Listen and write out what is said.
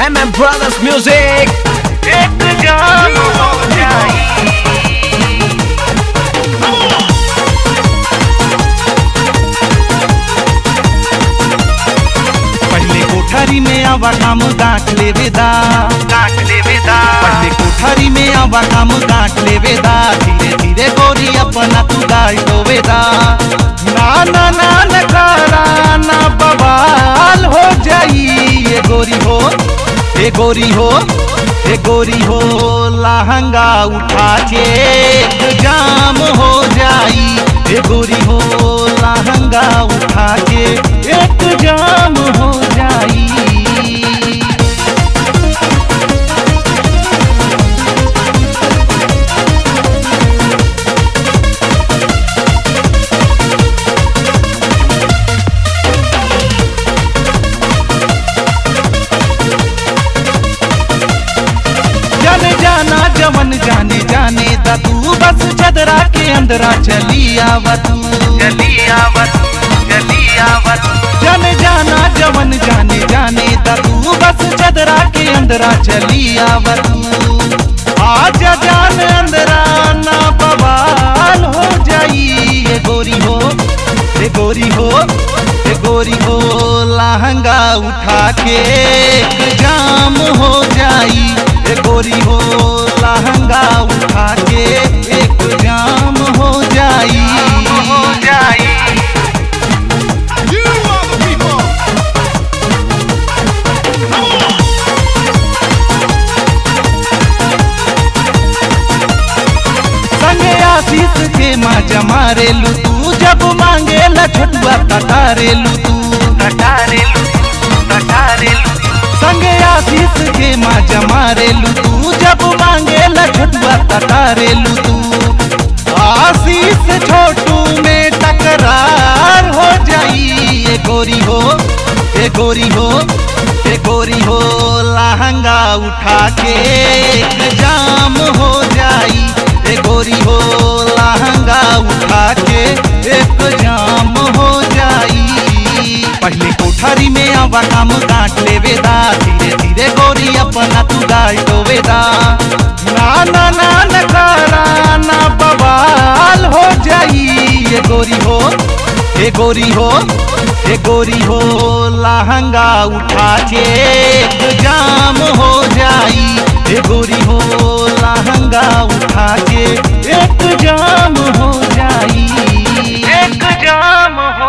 MM Brothers Music एक जान हो जाई पहले कोठरी में आवा काम गांठ लेवे दा काट ले विदा पहले कोठरी में आवा काम गांठ लेवे दा धीरे धीरे गोरी अपना तू गाय डोवे दा ना ना ना न करा ना बवाल हो जाई ये गोरी हो ये गोरी हो ये गोरी हो लहंगा उठा के एक जाम हो जाई ये गोरी हो लहंगा उठा के एक जाम हो जाई जाने जाना जवन जाने जाने दा तू बस चदरा के अंदरा चली आवा तू जली आवत जली आवत जाने जाना जवन जाने जाने दा तू बस चदरा के अंदरा चली आवा तू आजा जान अंदरा ना बवाल हो जाई ये गोरी हो ये गोरी हो ये गोरी हो लहंगा उठा के एक जाम हो जाई ये गोरी हो लहंगा उठा के एक जाम हो जाई हो जाई संगे आशीष के माँ जमारे लू तू जब मांगे ला छोटुआ तटारे लू तू कटारे लू कटारे लू संगे आशीष के माँ जमारे लू तू जब मांगे ला छोटुआ तटारे लू तू आशीष छोटू में टकरार हो जाई ये गोरी हो ये गोरी हो ये गोरी हो लहंगा उठा के एक जाम हो जाई ये गोरी हो लहंगा उठा के एक जाम हो जाई पहले कोठरी में आवा काम काट लेवे दा धीरे धीरे गोरी अपना तू गाय डोवे दा ना ना ना न करा ना बवाल हो जाई ये गोरी हो ये गोरी हो ये गोरी हो लहंगा उठा के एक जाम हो जाई ये गोरी हो लहंगा उठा के एक जाम हो जाई एक जाम हो